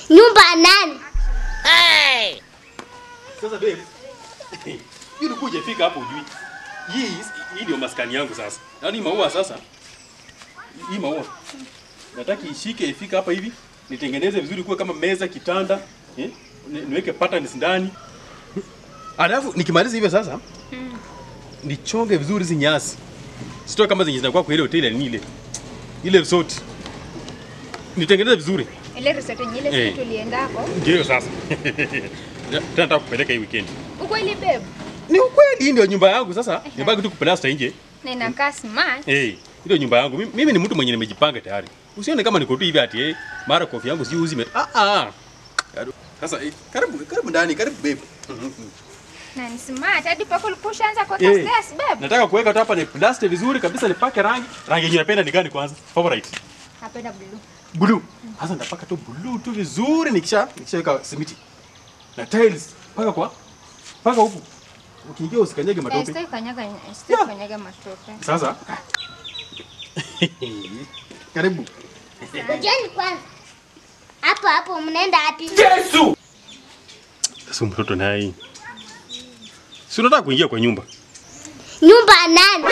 Nyumba ya nani? Sasa babe. Hii ulikuwa hujafika hapo ujui. Hii hii ndio maskani yangu sasa. Yaani maua sasa. Hii maua. Nataka ishike ifika hapa hivi. Nitengeneze vizuri kuwe kama meza, kitanda, eh? Ni- Niweke patterns ndani. Alafu nikimaliza hivyo sasa, nichonge vizuri hizi nyasi. Sitoe kama zenye zinakuwa kwa ile hoteli ya nini ile. Ile resort. Nitengeneze vizuri. Ile resort yenye ile Eh. siku tuliendako. Ndio sasa. Tena nataka kupeleka hii weekend. Ukweli babe. Ni ukweli, hii ndio nyumba yangu sasa. Nibaki tu kuplasta nje. Na inakaa smart. Eh, hey, ndio nyumba yangu. Mimi, mimi ni mtu mwenye nimejipanga tayari. Usione kama niko tu hivi ati eh, mara kofi yangu si uzi. Ah ah. Sasa eh, karibu karibu ndani, karibu babe. Na ni smart. Hadi pako ulikuwa ushaanza kwa Eh, stairs babe. Nataka kuweka tu hapa ni plaster vizuri kabisa nipake rangi. Rangi yenye napenda ni gani kwanza? Favorite. Napenda blue. Blue. Sasa nitapaka tu blue tu vizuri nikisha nikishaweka simiti. Na tiles paka kwa paka huku. Ukiingia usikanyage Eh, matope. sitaki kanyaga, sitaki kanyaga matope. Sasa karibu. Ngojeni kwanza. Hapo hapo mnaenda wapi? Sasa mtoto naye. Si unataka kuingia kwa nyumba? Nyumba ya nani?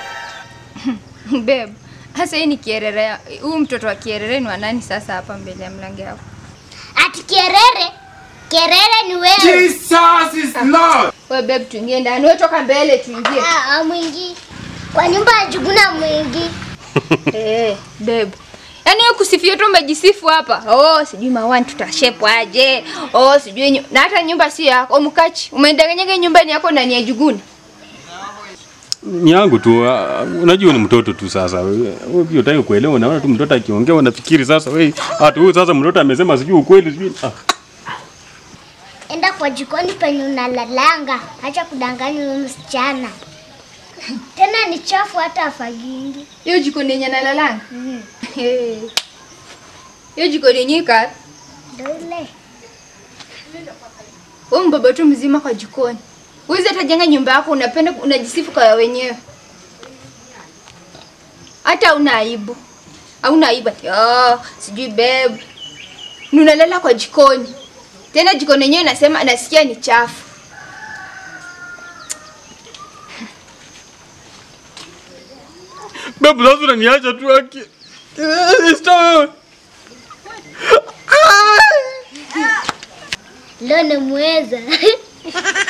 Babe. Sasa hii ni kierere. Huyu mtoto wa kierere ni wa nani sasa hapa mbele ya mlango wako? Ati Kerere? Kerere ni wewe. Jesus is Lord. Wewe babe tuingie ndani. Wewe toka mbele tuingie. Ah, mwingi. Kwa nyumba ya Juguna mwingi. Eh, babe. Yaani wewe kusifia tu umejisifu hapa. Oh, sijui mawani tutashepwa aje. Oh, sijui nyu... na hata nyumba si yako. Mkachi, umedanganyanga nyumba ni yako ndani ya Juguna. Ni yangu tu. ah, Unajua ni mtoto tu sasa. Wewe wewe pia unataka kuelewa, unaona tu mtoto akiongea unafikiri sasa wewe hata huyu sasa mtoto amesema sijui ukweli sijui. Ah. Enda kwa jikoni penye unalalanga. Acha kudanganya huyo msichana. Tena ni chafu hata afagingi. Hiyo jikoni yenye nalalanga. Eh. Hiyo jikoni yenye ika. Ndio ile. Wewe mbaba tu mzima kwa jikoni. Uwezi hata jenga nyumba yako unapenda unajisifu kwa ya wenyewe. Hata una aibu. Hauna aibu ati oh, sijui babe. Ni unalala kwa jikoni. Tena jikoni yenyewe nasema nasikia ni chafu. Babu sasa unaniacha tu aki. Eh, Stop. Leo nimeweza.